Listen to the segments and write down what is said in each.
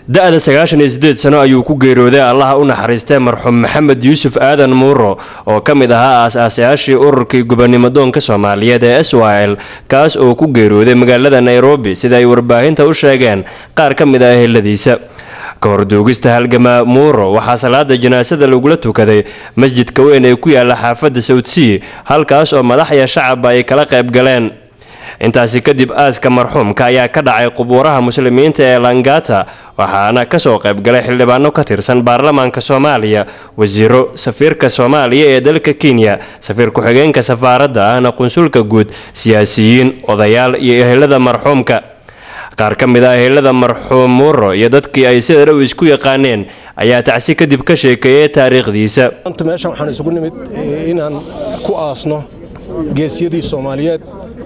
da-da sagaashan iyo sideed sano ayuu ku geeriyooday allaha u naxariistay marxuum maxamed yuusuf aadan muuro oo ka mid ahaa aas-aasayaashii ururkii gobonimodoonka soomaaliyeed ee s y l kaas oo ku geeriyooday magaalada nairobi sida ay warbaahinta u sheegeen qaar ka mid ah eheladiisa ka hor duugista halgamaa muuro waxaa salaada janaasada lagula tukaday masjidka weyn ee ku yaala xaafadda sawdsea halkaas oo madaxya shacabba ay kala qayb galeen intaasi kadib aaska marxuumka ayaa ka dhacay qubuuraha muslimiinta ee langata waxaana kasoo qaybgalay xildhibaano ka tirsan baarlamaanka soomaaliya wasiiro safiirka soomaaliya ee dalka kenya safiir ku-xigeenka safaaradda ahna qunsulka guud siyaasiyiin odayaal iyo ehelada marxuumka qaar ka mid ah ehelada marxuum muuro iyo dadkii ay sida dhow isku yaqaaneen ayaa tacsi kadib ka sheekeeyay taariikhdiisa meeshan waxaan isugu nimid inaan ku aasno geesyadii soomaaliyeed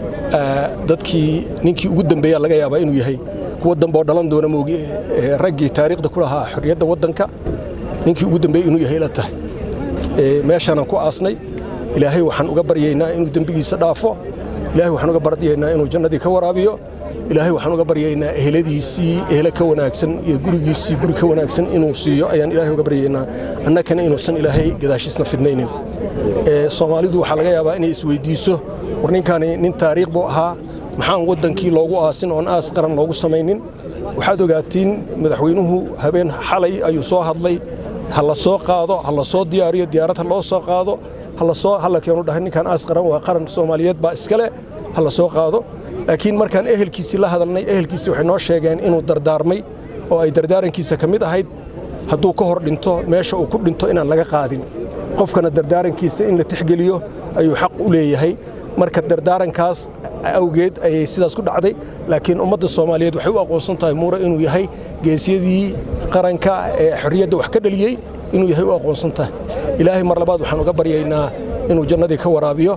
dadkii ninkii ugu dambeeya laga yaabaa inuu yahay kuwa dambe oo dhalan doona moogi raggii taariikhda ku lahaa xorriyadda waddanka ninkii ugu dambeeya inuu yahay la tahay meeshaanaan ku aasnay ilaahay waxaan uga baryaynaa inuu dembigiisa dhaafo ilaahay waxaan uga baryaynaa inuu jannadii ka waraabiyo ilaahay waxaan uga baryaynaa eheladiisii ehele ka wanaagsan iyo gurigiisii guri ka wanaagsan inuu siiyo ayaan ilaahay uga baryaynaa annakana inuusan ilaahay gadaashiisna fidnaynin soomaalidu waxaa laga yaabaa inay isweydiiso war ninkani nin taariikh buu ahaa maxaan waddankii loogu aasin oon aas qaran loogu samaynin waxaad ogaatiin madaxweynuhu habeen xalay ayuu soo hadlay ha la soo qaado ha la soo diyaariyo diyaarad ha loo soo qaado halasoo halla keenu dhahay ninkan aas qaran waa qaran soomaaliyeed baa iskale ha la soo qaado laakiin markaan ehelkiisii la hadalnay ehelkiisii waxay noo sheegeen inuu dardaarmay oo ay dardaarankiisa ka mid ahayd hadduu ka hor dhinto meesha uu ku dhinto inaan laga qaadin qofkana dardaarankiisa in la tixgeliyo ayuu xaq u leeyahay marka dardaarankaas awgeed ayay sidaas ku dhacday laakiin ummadda soomaaliyeed waxay u aqoonsan tahay muure inuu yahay geesyadii qaranka ee xorriyadda wax ka dhaliyey inuu yahay u aqoonsan tahay ilaahay mar labaad waxaan uga baryaynaa inuu jannadii ka waraabiyo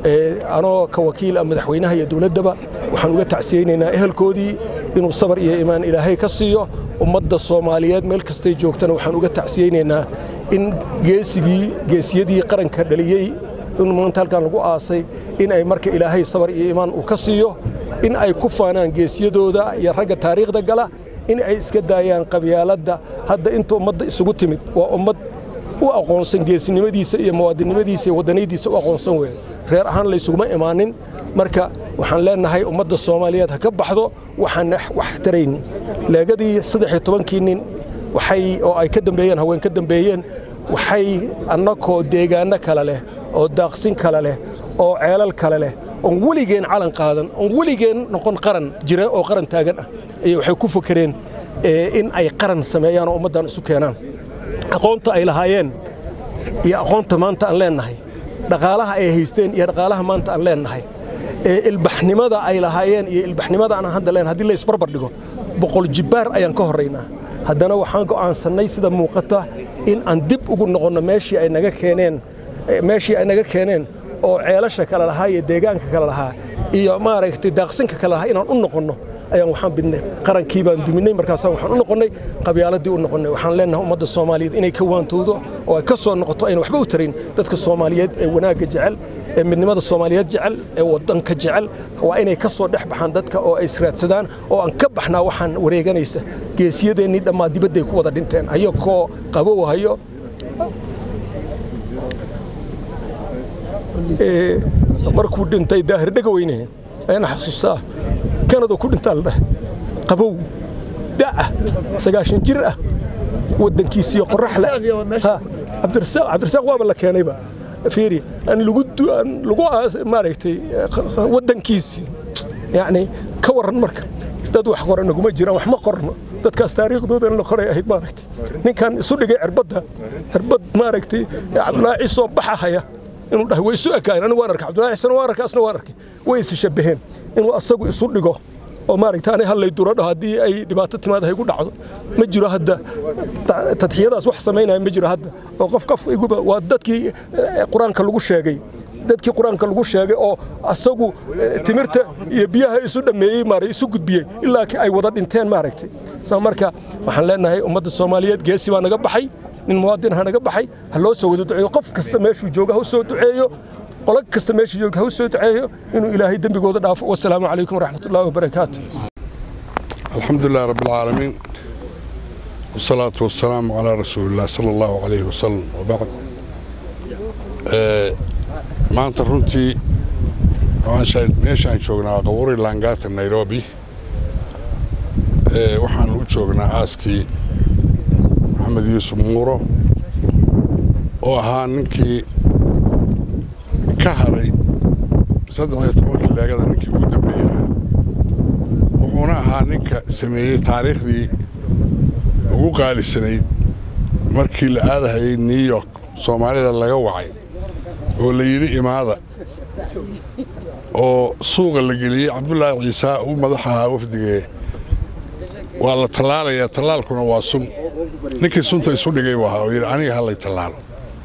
anoo ka wakiila madaxweynaha iyo dowladdaba waxaan uga tacsiyeynaynaa ehelkoodii inuu sabar iyo imaan ilaahay ka siiyo ummadda soomaaliyeed meel kastay joogtana waxaan uga tacsiyeynaynaa in geesigii geesiyadii qaranka dhaliyey in maanta halkan lagu aasay in ay marka ilaahay sabar iyo imaan uu ka siiyo in ay ku faanaan geesiyadooda iyo ragga taariikhda gala in ay iska daayaan qabyaaladda hadda inta ummadda isugu timid waa ummad u aqoonsan geesinimadiisa iyo muwaadinnimadiisa iyo waddaniyadiisa u aqoonsan weeye reer ahaan laysuguma imaanin marka waxaan leenahay ummadda soomaaliyeed ha ka baxdo waxaan wax tarayn leegadii saddex iyo tobankii nin waxay oo ay ka dambeeyeen haween ka dambeeyeen waxay annakoo deegaanno kale leh oo daaqsin kale leh oo ceelal kale leh oon weligeen calan qaadan oon weligeen noqon qaran jira oo qaran taagan ah ayay waxay ku fakereen in ay qaran sameeyaan oo ummaddan isu keenaan aqoonta ay lahaayeen iyo aqoonta maanta aan leennahay dhaqaalaha ay haysteen iyo dhaqaalaha maanta aan leennahay ilbaxnimada ay lahaayeen iyo ilbaxnimada aan hadda leen haddii la isbarbar dhigo boqol jibbaar ayaan ka horraynaa haddana waxaan go'aansannay sida muuqata in aan dib ugu noqonno meeshii ay naga keeneen meeshii ay naga keeneen oo ceelasha kale lahaa iyo deegaanka kale lahaa iyo maaragtay daaqsinka kale lahaa inaan u noqonno ayaan waxaan bidnay qarankii baan duminay markaasaan waxaan u noqonnay qabyaaladii u noqonnay waxaan leenahay ummadda soomaaliyeed inay ka waantoodo oo ay ka soo noqoto ayna waxba u tarin dadka soomaaliyeed ee wanaagga jecel ee midnimada soomaaliyeed jecel ee waddanka jecel waa inay ka soo dhex baxaan dadka oo ay israadsadaan oo aan ka baxnaa waxaan wareeganaysa geesiyadeennii dhammaa dibadday ku wada dhinteen ayagoo qabow hayo markuu dhintay daahir dhegaweyne ayaan xasuustaa kanadoo ku dhintaa la dhahay qabow da'ah sagaashan jir ah waddankiisiiyo qorax leh cabdirasaaq cabdirasaaq waaba la keenayba fiiri aan lagu aan lagu maaragtay waddankiisii yacni ka warran marka dad wax qoran naguma jiraan wax ma qorno dadkaas taariikhdoodan la qoray ahayd maaragtay ninkan isu dhigay cirbadda cirbad maaragtay cabdulaahi ciisoo baxahaya inuu dhahay way isu ekaayeen anigu waan arkay cabdulaahi ciisana waan arkay asna waan arkay way is shabaheen inuu asagu isu dhigo oo maaragta ani hallay duro dhaho haddii ay dhibaato timaad haygu dhacdo ma jiro hadda tadxiyadaas wax samaynaya ma jiro hadda oo qof qof iguba waa dadkii qur-aanka lagu sheegay dadkii qur-aanka lagu sheegay oo asagu timirta iyo biyaha isu dhammeeyey maara isu gudbiyey ilaa ay wada dhinteen maaragtay saa marka waxaan leenahay ummadda soomaaliyeed geesi baa naga baxay nin muwaadin ha naga baxay ha loo soo wada duceeyo qof kasta meeshuu jooga ha u soo duceeyo qolo kasta meeshuu jooga ha u soo duceeyo inuu ilaahay dembigooda dhaafo wasalaamu calaykum waraxmat ullahi wabarakaatu alxamdu lilah rabbi alcaalamiin والصلاة والسلام على رسول الله صلى الله عليه وسلم وبعد maanta runtii meeshaan joognaa qabuuri laangaata nairobi waxaan u joognaa aaskii maxamed yuusuf muuro oo ahaa ninkii ka haray saddex iyo tobankii leegada ninkii ugu dambeeyaa wuxuuna ahaa ninka sameeyey taariikhdii ugu qaalisanayd markii la aadahayay new york soomaalida laga wacay oo la yidhi imaada oo suuqa la geliyey cabdulaahi ciisaa uu madax ahaa wafdigee waa la tallaalayaa tallaalkuna waa sun ninkii sunta isu dhigay buu ahaa oo yidhi aniga hallay tallaalo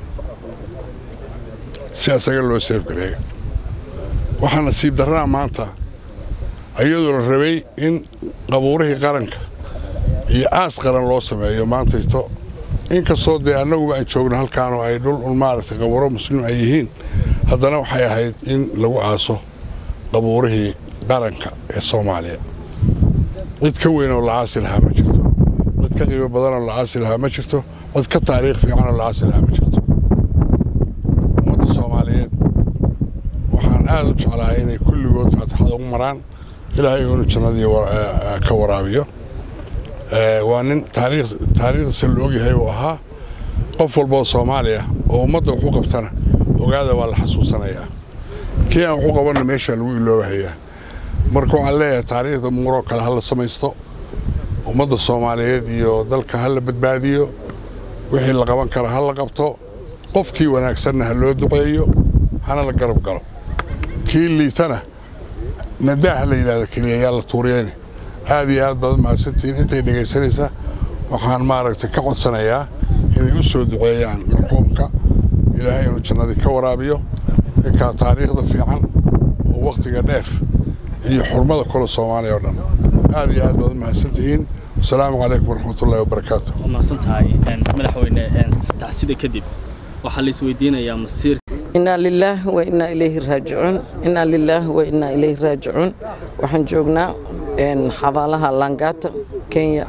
si asaga loo seefgareeyo waxaa nasiib darraa maanta iyadoo la rabay in qabuurihii qaranka iyo aas qaran loo sameeyo maantayto inkastoo dee annaguba aan joogno halkaanoo ay dhul un maaragtay qabuuro muslim ay yihiin haddana waxay ahayd in lagu aaso qabuurihii qaranka ee soomaaliya cid ka weyn oo la aasi lahaa ma jirto cid ka qiimo badanoo la aasi lahaa ma jirto cid ka taariikh fiicanoo la aasi lahaa ma jirto ummadda soomaaliyeed waxaan aad u jeclahay inay kulligood faatixada ugu maraan ilaahay uunu jannadii ka waraabiyo waa nin taariikhdiisa la ogyahay uu ahaa qof walbaoo soomaaliya oo ummadda waxu qabtana ogaada waa la xasuusanayaa kii aan waxu qabanna meeshaa lagu iloobahayaa marka waxaan leeyahay taariikhda muuroo kale ha la samaysto ummadda soomaaliyeed iyo dalka ha la badbaadiyo wixii la qaban kara ha la qabto qofkii wanaagsanna ha loo duceeyo hana la garab galo kii liitana nadaa ha la yidhahda keliya yaa la tuuriyeyne aad iyo aad baad mahadsantihiin intay dhegaysanaysa waxaan maaragtay ka codsanayaa inay u soo duceeyaan marxuumka ilaahay inuu jannadii ka waraabiyo ninkaa taariikhda fiican oo wakhtiga dheer iyo xurmada kule soomaaliya oo dhan aad iyo aad baad mahadsantihiin wasalaamu calaykum waraxmatullahi wabarakaatu waa mahadsan tahay madaxweyne tacsida kadib waxaa la isweydiinayaa masiir inaa lilaahi wa inaa ilayhi raajicuun inaa lilaahi wa inaa ilayhi raajicuun waxaan joognaa xabaalaha langata kenya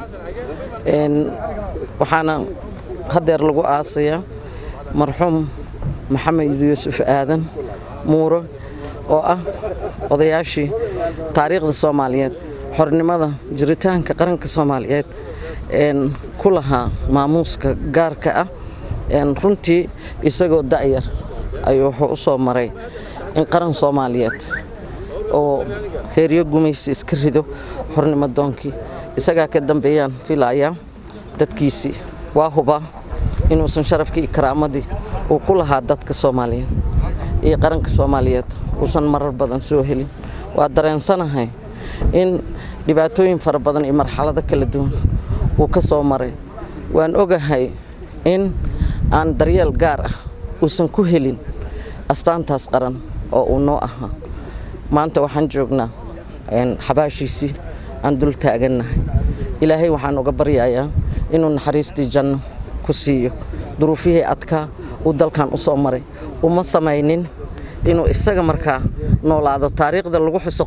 waxaana hadeer lagu aasayaa marxuum maxamed yuusuf aadan muuro oo ah odayaashii taariikhda soomaaliyeed xornimada jiritaanka qaranka soomaaliyeed ku lahaa maamuuska gaarka ah runtii isagoo da'yar ayuu wuxuu u soo maray in qaran soomaaliyeed oo heeryo gumaysi iska rido xornimo doonkii isagaa ka dambeeyaan filayaa dadkiisii waa hubaa inuusan sharafkii iyo karaamadii uu ku lahaa dadka soomaaliyeed iyo qaranka soomaaliyeed uusan marar badan soo helin waa dareensanahay in dhibaatooyin fara badan iyo marxalado kala duwan uu ka soo maray waan ogahay in aan daryeel gaar ah uusan ku helin astaantaas qaran oo uu noo ahaa maanta waxaan joognaa xabaashiisii aan dul taagannahay ilaahay waxaan uga baryayaa inuu naxariistii janno ku siiyo duruufihii adkaa uu dalkan u soo maray uma samaynin inuu isaga markaa noolaado taariikhda lagu xuso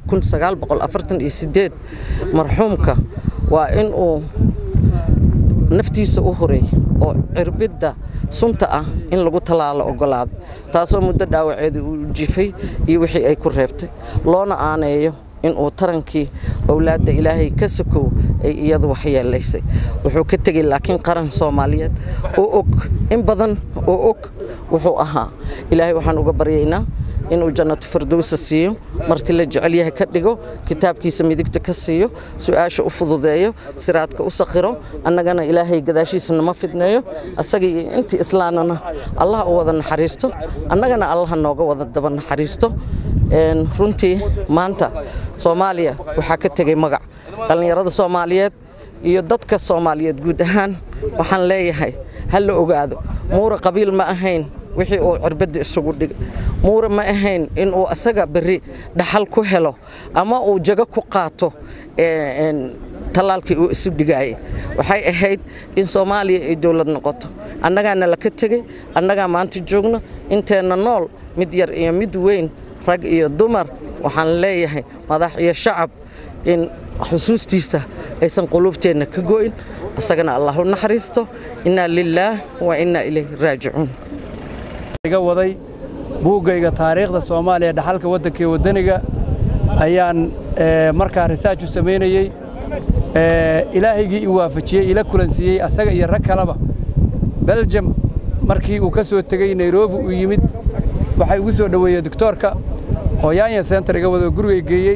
marxuumka waa inuu naftiisa u horeey oo cirbidda sunta ah in lagu tallaalo ogolaaday taasoo muddo dhaawaceeda uu jifay iyo wixii ay ku reebtay loona aaneeyo inuu tarankii owlaadda ilaahay ka sakow ay iyadu waxyeelaysay wuxuu ka tegey laakiin qaran soomaaliyeed oo og in badan oo og wuxuu ahaa ilaahay waxaan uga baryaynaa inuu jannatu firdowsa siiyo marti la jecel yahay ka dhigo kitaabkiisa midigta ka siiyo su-aasha u fududeeyo siraadka u sakhiro annagana ilaahay gadaashiisa nama fidneeyo asaga iyo intii islaanana allah u wada naxariisto annagana allaha nooga wada daba naxariisto runtii maanta soomaaliya waxaa ka tegey magac dhallinyarada soomaaliyeed iyo dadka soomaaliyeed guud ahaan waxaan leeyahay ha la ogaado muura qabiil ma ahayn wixii uu cirbadda isugu dhigay muura ma ahayn inuu asaga berri dhaxal ku helo ama uu jago ku qaato tallaalkii uu isu dhigaayay waxay ahayd in soomaaliya ay dowlad noqoto annagaana laka tegey annagaa maanta joogno inteenna nool mid yar iyo mid weyn rag iyo dumar waxaan leeyahay madax iyo shacab in xusuustiisa aysan quluubteenna ka go'in isagana allah u naxariisto innaa lilaah wa innaa ilayhi raajicuun iga waday buuggayga taariikhda soomaaliya dhaxalka waddanka waddaniga ayaan markaa risaaj u samaynayey ilaahaygii i waafajiyey ila kulansiiyey asaga iyo rag kaleba beljam markii uu ka soo tegey nairobi uu yimid waxay ugu soo dhoweeyey doctoorka oo yaanya center iga wado gurigay geeyey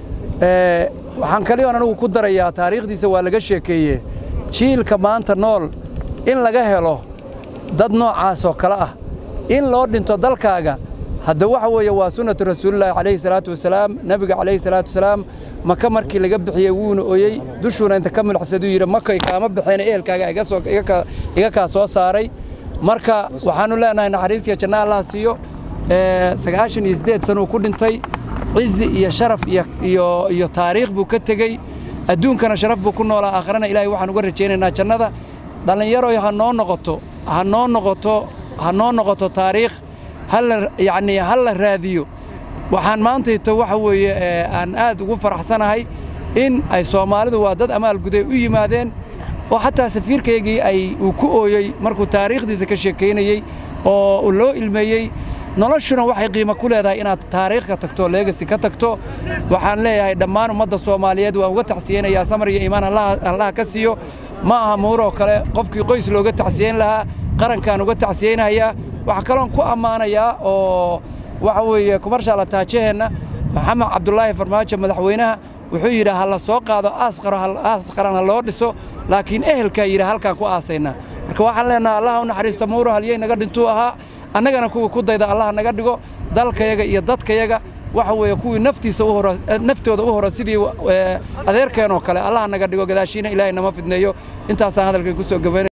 waxaan kaliyoon anigu ku darayaa taariikhdiisa waa laga sheekeeye jiilka maanta nool in laga helo dad noocaas oo kale ah in loo dhinto dalkaaga hadda waxa weeye waa sunnatu rasuulillaahi calayhi salaatu wasalaam nebiga calayhi salaatu wasalaam maka markii laga bixiyey wuuna oyey dushuuna inta ka milixsaduu yidhi makay kaama baxeen ehelkaaga iga kaa soo saaray marka waxaannu leenahay naxariistiya janna allaha siiyo sagaashan iyo siddeed sanuu ku dhintay cizi iyo sharaf iyo taariikh buu ka tegey adduunkana sharaf buu ku noolaa aakharana ilaahay waxaan uga rajaynaynaa jannada dhallinyaroy ha noo noqoto ha noo noqoto ha noo noqoto taariikh hala yacnii ha la raadiyo waxaan maantayto waxa weeye aan aad ugu faraxsanahay in ay soomaalidu waa dad amaalguday u yimaadeen oo xataa safiirkaygii ay uu ku ooyey markuu taariikhdiisa ka sheekaynayey oo loo ilmeeyey noloshuna waxay qiimo ku leedahay inaad taariikh ka tagto leegasi ka tagto waxaan leeyahay dhammaan ummadda soomaaliyeed waan uga tacsiyeynayaa samar iyo iimaan allaha ka siiyo ma aha muuroo kale qofkii qoys looga tacsiyeyn lahaa qarankaan uga tacsiyeynayaa waxaa kaloon ku ammaanayaa oo waxa weeye kumarshaala taajaheenna maxamed cabdulaahi farmaajo madaxweynaha wuxuu yidhi ha la soo qaado aas qaran ha loo dhiso laakiin ehelkaa yidhi halkaan ku aasaynaa marka waxaan leenaha allaha u naxariista muuro halyey naga dhintuu ahaa annagana kuwii ku dayda allah naga dhigo dalkayaga iyo dadkayaga waxa weeye kuwii naftiisa u hora naftooda u hora sidii adeerkeenoo kale allah naga dhigo gadaashiina ilaahay nama fidneeyo intaasaan hadalkan ku soo gabaynaya